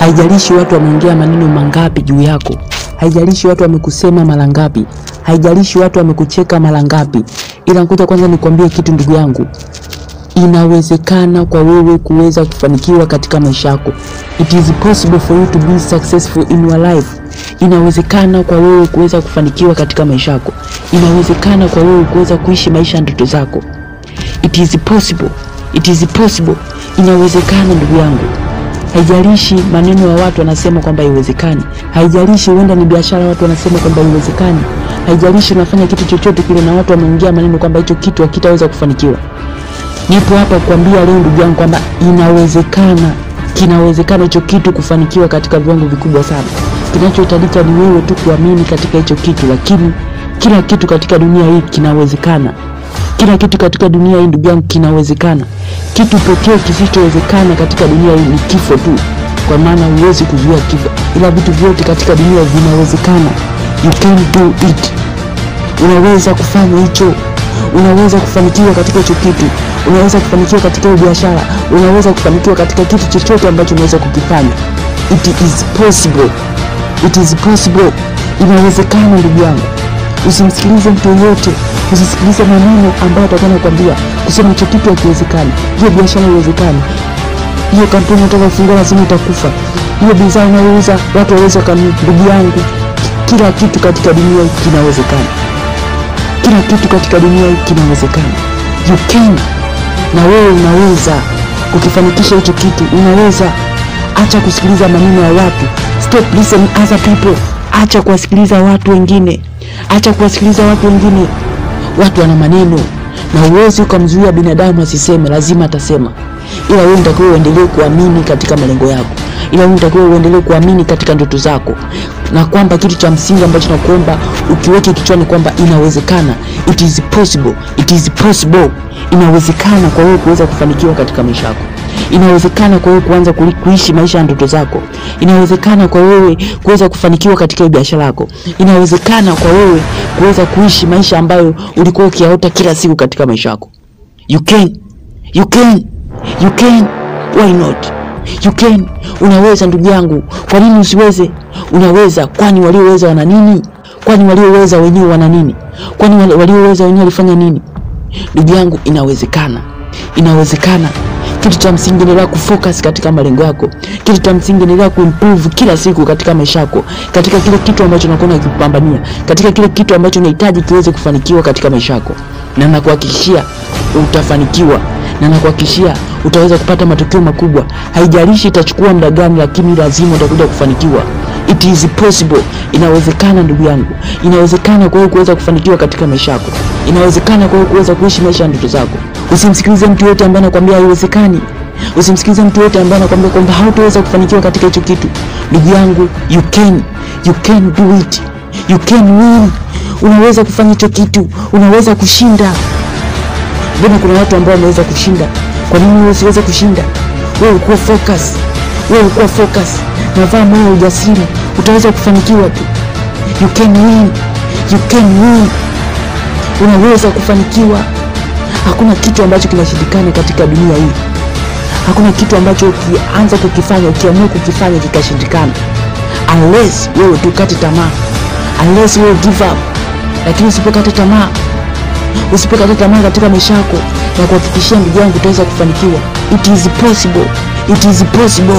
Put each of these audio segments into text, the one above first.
Haijalishi watu wameongea maneno mangapi juu yako, haijalishi watu wamekusema mara ngapi, haijalishi watu wamekucheka mara ngapi, ila ngoja kwanza nikwambie kitu ndugu yangu, inawezekana kwa wewe kuweza kufanikiwa katika maisha yako. It is possible for you to be successful in your life. Inawezekana kwa wewe kuweza kufanikiwa katika maisha yako. Inawezekana kwa wewe kuweza kuishi maisha ya ndoto zako. It is possible. It is possible. Inawezekana ndugu yangu. Haijalishi maneno ya watu wanasema kwamba haiwezekani. Haijalishi huenda ni biashara watu wanasema kwamba haiwezekani. Haijalishi unafanya kitu chochote kile na watu wameongea maneno kwamba hicho kitu hakitaweza kufanikiwa. Nipo hapa kuambia leo ndugu yangu kwamba inawezekana, kinawezekana hicho kitu kufanikiwa katika viwango vikubwa sana. Kinachohitajika ni wewe tu kuamini katika hicho kitu, lakini kila kitu katika dunia hii kinawezekana. Kila kitu katika dunia hii ndugu yangu kinawezekana. Kitu pekee kisichowezekana katika dunia hii ni kifo tu, kwa maana huwezi kuzuia kifo, ila vitu vyote katika dunia vinawezekana. You can do it. Unaweza kufanya hicho unaweza kufanikiwa katika hicho kitu, unaweza kufanikiwa katika hiyo biashara, unaweza kufanikiwa katika kitu chochote ambacho unaweza kukifanya. It is possible, it is possible, inawezekana ndugu yangu. Usimsikilize mtu yoyote, usisikilize maneno ambayo atakuwa anakuambia kusema hicho kitu hakiwezekani, hiyo biashara haiwezekani, hiyo kampuni unataka kufungua lazima utakufa, hiyo bidhaa unayouza watu waweza kanunua. Ndugu yangu, kila kitu katika dunia hii kinawezekana kila kitu katika dunia hii kinawezekana. You can, na wewe unaweza kukifanikisha hicho kitu, unaweza. Acha kusikiliza maneno ya watu, stop listening other people. Acha kuwasikiliza watu wengine, acha kuwasikiliza watu wengine. Watu wana maneno na uwezi ukamzuia binadamu asiseme, lazima atasema, ila wewe unatakiwa uendelee kuamini katika malengo yako, ila wewe unatakiwa uendelee kuamini katika ndoto zako, na kwamba kitu cha msingi ambacho nakuomba ukiweke kichwani kwamba inawezekana, it is possible, it is possible. Inawezekana kwa wewe kuweza kufanikiwa katika maisha yako, inawezekana kwa wewe kuanza kuli- kuishi maisha ya ndoto zako, inawezekana kwa wewe kuweza kufanikiwa katika hiyo biashara yako, inawezekana kwa wewe kuweza kuishi maisha ambayo ulikuwa ukiyaota kila siku katika maisha yako. You can, you can, you can. Why not? You can. Unaweza ndugu yangu, kwa nini usiweze? Unaweza, kwani walioweza wana nini? Kwani walioweza wenyewe wana nini? Kwani wale- walioweza wenyewe walifanya nini? Ndugu yangu, inawezekana, inawezekana. Kitu cha msingi, endelea kufocus katika malengo yako. Kitu cha msingi, endelea kuimprove kila siku katika maisha yako, katika kile kitu ambacho unakuwa unakipambania, katika kile kitu ambacho unahitaji kiweze kufanikiwa katika maisha yako, na nakuhakikishia utafanikiwa na nakuhakikishia utaweza kupata matokeo makubwa. Haijalishi itachukua muda gani, lakini lazima utakuja kufanikiwa. It is possible, inawezekana ndugu yangu, inawezekana kwa wewe kuweza kufanikiwa katika maisha yako, inawezekana kwa wewe kuweza kuishi maisha ya ndoto zako. Usimsikilize mtu yote ambaye anakuambia haiwezekani. Usimsikilize mtu yote ambaye anakuambia kwamba hautaweza kufanikiwa katika hicho kitu. Ndugu yangu, you can, you can do it, you can win. Unaweza kufanya hicho kitu, unaweza kushinda. Mbona kuna watu ambao wameweza kushinda? Kwa nini wewe usiweze kushinda? Wewe ukuwa focus, wewe ukuwa focus, navaa moyo wa ujasiri, utaweza kufanikiwa tu. You can win, you can win. Unaweza kufanikiwa. Hakuna kitu ambacho kinashindikana katika dunia hii. Hakuna kitu ambacho ukianza kukifanya, ukiamua kukifanya kikashindikana, unless wewe tukate tamaa, unless wewe give up. Lakini usipokata tamaa usipokata tamaa katika maisha yako, na kuhakikishia ndugu yangu utaweza kufanikiwa. It is possible, it is possible,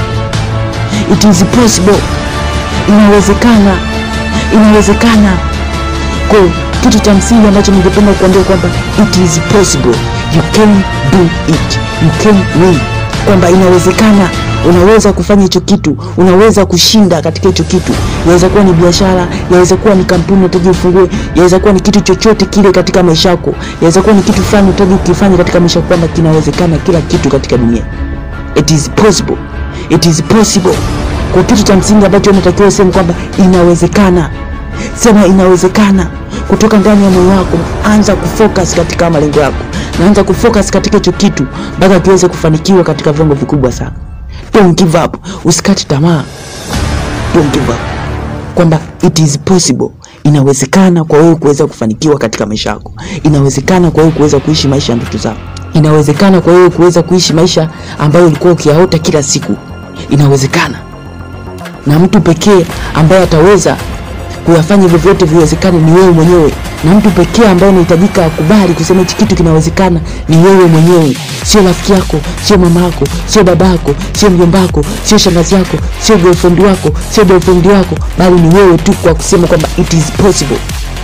it is possible. Inawezekana, inawezekana. Kwa kitu cha msingi ambacho ningependa kuambia kwamba it is possible, you can do it, you can win, kwamba inawezekana unaweza kufanya hicho kitu, unaweza kushinda katika hicho kitu. Yaweza kuwa ni biashara, yaweza kuwa ni kampuni unahitaji ufungue, yaweza kuwa ni kitu chochote kile katika maisha yako, yaweza kuwa ni kitu fulani unahitaji ukifanya katika maisha yako, kwamba kinawezekana kila kitu katika dunia. It is possible, it is possible. Kwa kitu cha msingi ambacho unatakiwa useme kwamba inawezekana, sema inawezekana kutoka ndani ya moyo wako. Anza kufocus katika malengo yako, na anza kufocus katika hicho kitu mpaka kiweze kufanikiwa katika viwango vikubwa sana. Don't give up, usikate tamaa. Don't give up, kwamba it is possible, inawezekana kwa wewe kuweza kufanikiwa katika maisha yako. Inawezekana kwa wewe kuweza kuishi maisha ya ndoto zako. Inawezekana kwa wewe kuweza kuishi maisha ambayo ulikuwa ukiyaota kila siku. Inawezekana, na mtu pekee ambaye ataweza kuyafanya hivyo vyote viwezekane ni wewe mwenyewe, na mtu pekee ambaye unahitajika akubali kusema hichi kitu kinawezekana ni wewe mwenyewe, sio rafiki yako, sio mama yako, sio baba yako, sio mjomba wako, sio shangazi yako, sio girlfriend wako, sio boyfriend wako, bali ni wewe tu, kwa kusema kwamba it is possible.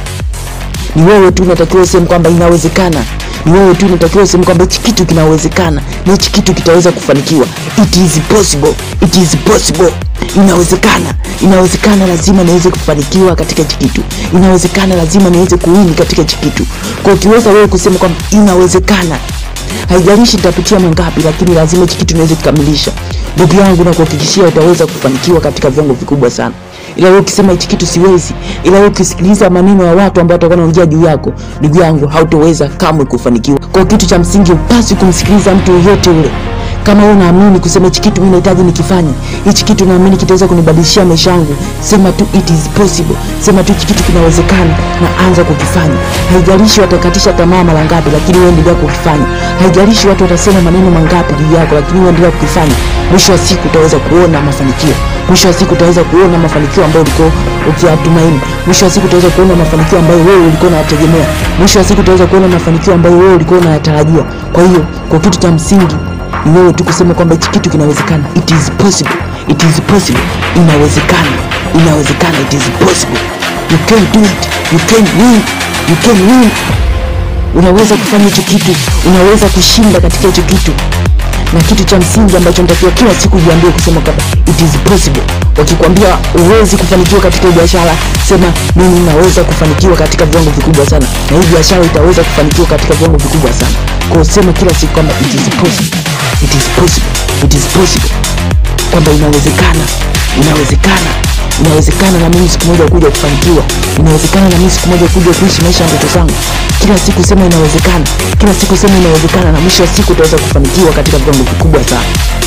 Ni wewe tu unatakiwa useme kwamba inawezekana. Ni wewe tu unatakiwa useme kwamba hichi kitu kinawezekana na hichi kitu kitaweza kufanikiwa. It is possible. It is possible. Inawezekana. Inawezekana, lazima niweze kufanikiwa katika hichi kitu. Inawezekana, lazima niweze kuwini katika hichi kitu. Kwa ukiweza wewe kusema kwamba inawezekana, haijalishi nitapitia mangapi, lakini lazima hichi kitu niweze kukamilisha. Ndugu yangu, na kuhakikishia utaweza kufanikiwa katika viwango vikubwa sana. Ila wewe ukisema hichi kitu siwezi, ila wewe ukisikiliza maneno ya watu ambao watakuwa wanaongea juu yako, ndugu yangu, hautoweza kamwe kufanikiwa. Kwa kitu cha msingi, upasi kumsikiliza mtu yoyote ule. Kama wewe unaamini kusema hichi kitu mimi nahitaji nikifanye, hichi kitu naamini kitaweza kunibadilishia maisha yangu, sema tu it is possible, sema tu hichi kitu kinawezekana na anza kukifanya. Haijalishi watakatisha tamaa mara ngapi, lakini wewe endelea kukifanya. Haijalishi watu watasema maneno mangapi juu yako, lakini wewe endelea kukifanya. Mwisho wa siku utaweza kuona mafanikio. Mwisho wa siku utaweza kuona mafanikio ambayo ulikuwa ukiyatumaini. Mwisho wa siku utaweza kuona mafanikio ambayo wewe ulikuwa unayategemea. Mwisho wa siku utaweza kuona mafanikio ambayo wewe ulikuwa unayatarajia. Kwa hiyo, kwa kitu cha msingi ni wewe tu kusema kwamba hichi kitu kinawezekana. It is possible. It is possible. Inawezekana. Inawezekana. It is possible. You can do it. You can win. You can win. Unaweza kufanya hicho kitu. Unaweza kushinda katika hicho kitu na kitu cha msingi ambacho natakiwa kila siku jiambie kusema kwamba it is possible. Wakikwambia uwezi kufanikiwa katika biashara, sema mimi naweza kufanikiwa katika viwango vikubwa sana, na hii biashara itaweza kufanikiwa katika viwango vikubwa sana. Kwa sema kila siku kwamba it is possible, it is possible, it is possible, kwamba inawezekana, inawezekana inawezekana na mimi siku moja kuja kufanikiwa, inawezekana na mimi siku moja kuja kuishi maisha ya ndoto zangu. Kila siku sema inawezekana, kila siku sema inawezekana, na mwisho wa siku utaweza kufanikiwa katika viwango vikubwa sana.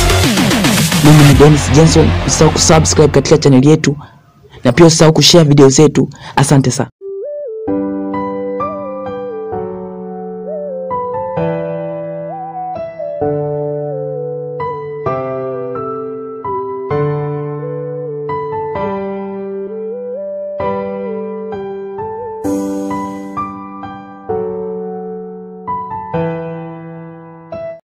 Mimi ni Dennis Jenson, usisahau kusubscribe katika chaneli yetu na pia usisahau kushare video zetu. Asante sana.